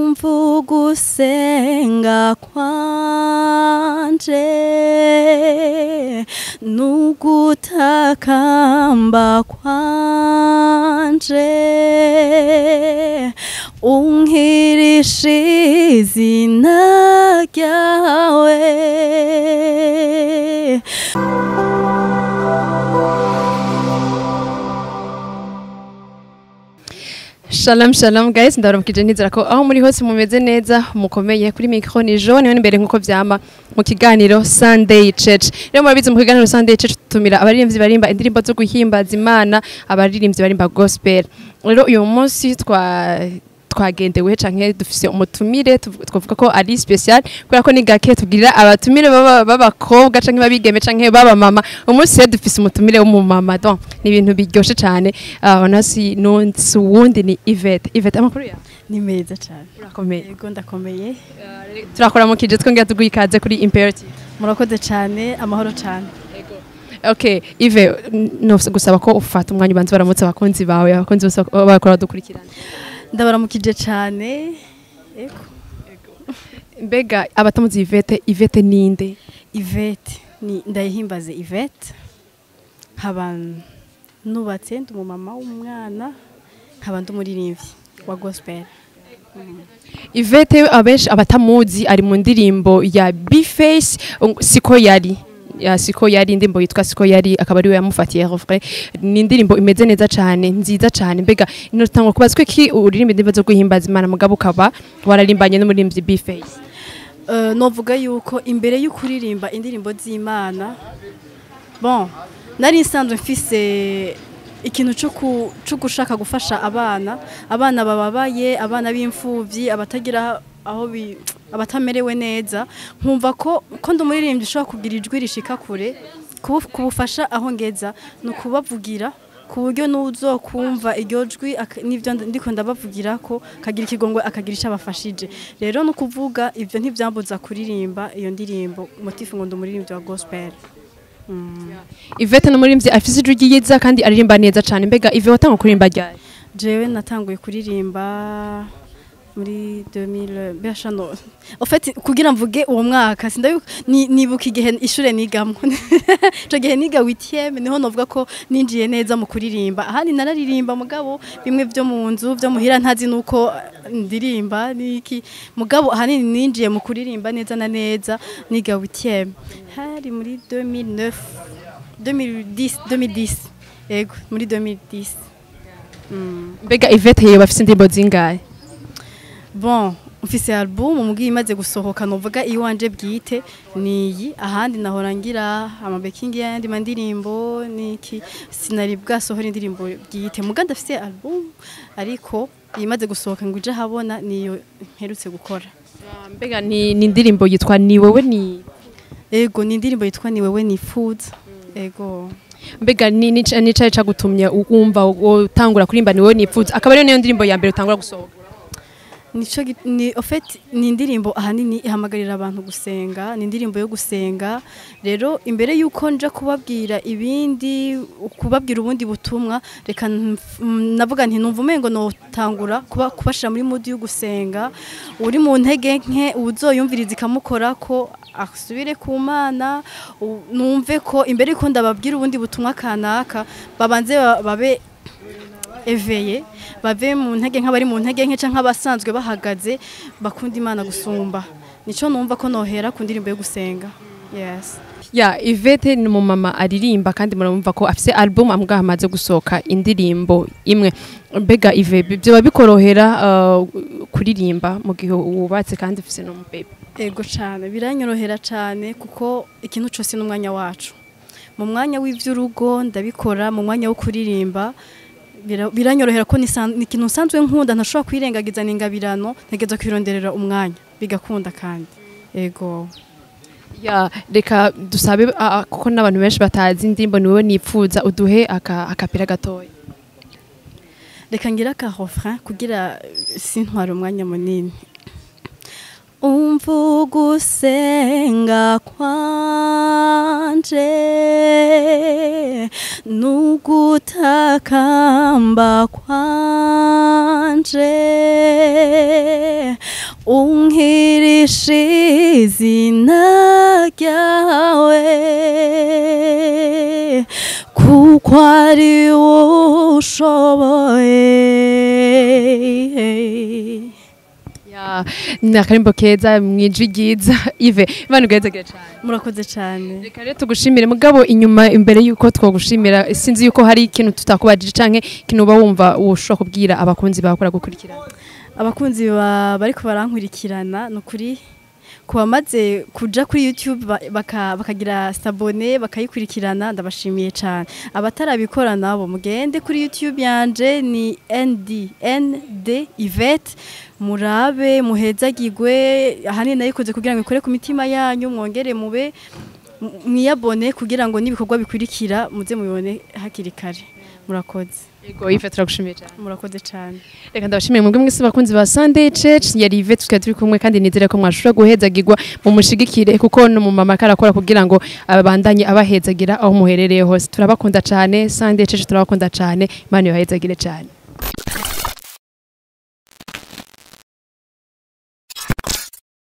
umva ugusenga kwanje n'ugutakamba kwanje unkirisha izina ryawe Shalom shalom guys ndabaramukije nizera ko aho muri hose mumeze neza mukomeye kuri micro ni Jean niwe imbere nkuko vyama mu kiganiro Sunday Church rero murabizi mu kiganiro Sunday Church tutumira abaririmbyi barimba indirimbo zo guhimbaza Imana abaririmbyi barimba gospel rero uyu munsi twa twagendewe canke dufise umutumire tuv- twavuga ko ari special kubera ko ni gake tubwirira abatumire baba- b'abakobwa canke babigeme canke baba mama umunsi rero dufise umutumire w'umumama donc ni ibintu biryoshe cane uh, nasi nonsi wundi ni Yvette Yvette amakuru ya ni meza cyane urakomeye yego ndakomeye turakora mu kije twongera tuguha ikaze kuri imperative murakoze cyane amahoro cyane okay Yve no gusaba ko ufata umwanya ubanza baramutse abakunzi bawe abakunzi bose bak- bakora dukurikirana ndabaramukije cyane yego mbega abatamuzi Yvette Yvette ninde Yvette ni ndayihimbaze Yvette nkaba nubatse ndi umumama w'umwana nkaba ndi umuririmbyi wa gospel Yvette abenshi abatamuzi ari mu ndirimbo ya B-Face um, siko yari ya siko yari indirimbo yitwa siko yari akaba ariwe yamufatiye refrain ni indirimbo imeze neza cyane nziza cyane mbega inotangwa kubazwe ki uririmba indirimbo zo guhimbaza Imana mugabo ukaba wararimbanye n'umurimbyi B-Face Uh, novuga yuko imbere y'ukuririmba indirimbo z'imana bon nari nsanzwe mfise ikintu cyo ku- cyo gushaka gufasha abana abana bababaye abana b'imfubyi abatagira aho bi- abatamerewe neza nkumva ko ko ndi umuririmbyi ushobora kugira ijwi rishika kure kubu- kubufasha aho ngeza ni ukubavugira ku buryo n'uzokumva iryo jwi ak- n'ibyo ndi- ndiko ndabavugira ko akagira ikigongwe akagira icyo abafashije rero ni ukuvuga ibyo ntibyambuza kuririmba iyo ndirimbo motifu ngo ndi umuririmbyi wa gospel Mm. Yvette n'umurimbyi afise ijwi ryiza kandi aririmba neza cyane mbega Yvette watanga kuririmba ryari jewe natanguye kuririmba muri 2000 besha no en fait kugira mvuge uwo mwaka sindabi ni- nibuka igihe ishure nigamo ico gihe niga 8 niho novuga ko ninjiye neza mu kuririmba ahandi nararirimba mugabo bimwe vyo mu nzu vyo muhira ntazi nuko ndirimba niki mugabo ahanini ninjiye mu kuririmba neza na neza niga 8 hari muri 2009 2010 2010 yego muri 2010 mm. mbega Yvette yewe afise indirimbo zingahe bon mfise album mugiye imaze gusohoka novuga iwanje bwite niyi ahandi nahora ngira amabekingi yandi mandirimbo niki sinari bwasohora indirimbo bwite muga ndafise album ariko imaze gusohoka ngo ije habona niyo mperutse gukora mbega ni ni indirimbo yitwa ni wewe ni ego ni indirimbo yitwa ni wewe ni food ego mbega ni ni ni cyayi cagutumye wumva utangura kurimba ni wewe nipfuza akaba ariyo niyo ndirimbo ya mbere utangura gusohoka nico gi- ni en fait ni indirimbo ahanini ihamagarira abantu gusenga ni indirimbo yo gusenga rero imbere yuko nja kubabwira ibindi kubabwira ubundi butumwa reka nf- mm, navuga nti numva umengo notangura kuba kubashira muri mood yo gusenga uri mu ntege nke uzoyumviriza ikamukora ko asubire ku mana u- numve ko imbere yuko ndababwira ubundi butumwa kanaka babanze ba- babe eveye bave mu ntege nk'abari mu ntege nke canke abasanzwe bahagaze bakunda imana gusumba nico numva ko nohera ku ndirimbo yo gusenga yes ya Yvette ni umumama aririmba kandi murumva ko afise album ambwa hamaze gusohoka indirimbo imwe mbega Yve byoba bikorohera uh, kuririmba mu gihe wubatse kandi ufise n'umubebe ego cane biranyorohera cane kuko ikintu cose n'umwanya wacu mu mwanya w'ivy'urugo ndabikora mu mwanya wo kuririmba bira- biranyorohera ko nisan- ni ikintu nsanzwe nkunda ntashobora kwirengagiza n'ingabirano ntegeza kwironderera umwanya bigakunda kandi ego ya reka dusabe uh, kuko n'abantu benshi batazi indirimbo ni wewe nipfuza uduhe aka akapira gatoya reka ngira aka refrain kugira eh, sintware umwanya munini umva ugusenga kwanje n'ugutakamba kwanje unkirishe izina ryawe kuko ari wowe ushoboye Ya, ni akarimbo keza mwijwi ryiza ive imana ugahezagire cyane murakoze cyane reka rero tugushimire mugabo inyuma imbere y'uko twagushimira sinzi yuko hari ikintu tutakubajije canke ikintu uba wumva ushobora kubwira abakunzi bakora gukurikirana abakunzi ba bariko barankurikirana ni ukuri ku bamaze kuja kuri youtube ba- baka- bakagira sabone bakayikurikirana ndabashimiye cyane abatarabikora nabo mugende kuri youtube yanje ni nd nd ivete murabe muhezagirwe ahanini nayikoze kugira ngo ikore ku mitima yanyu mwongere mube m- mwiyabone kugira ngo n'ibikorwa bikurikira muze mubibone hakiri kare murakoze yego ive turagushimiye cyane murakoze cyane reka ndabashimiye mwebwe mwese bakunzi ba Sunday Church yari Ive tukaba turi kumwe kandi nizere ko mwashobora guhezagirwa mu mushigikire kuko no mu mama karakora kugira ngo abandanye abahezagira aho muherereye hose turabakunda cyane Sunday Church turabakunda cyane Imana ibahezagire cyane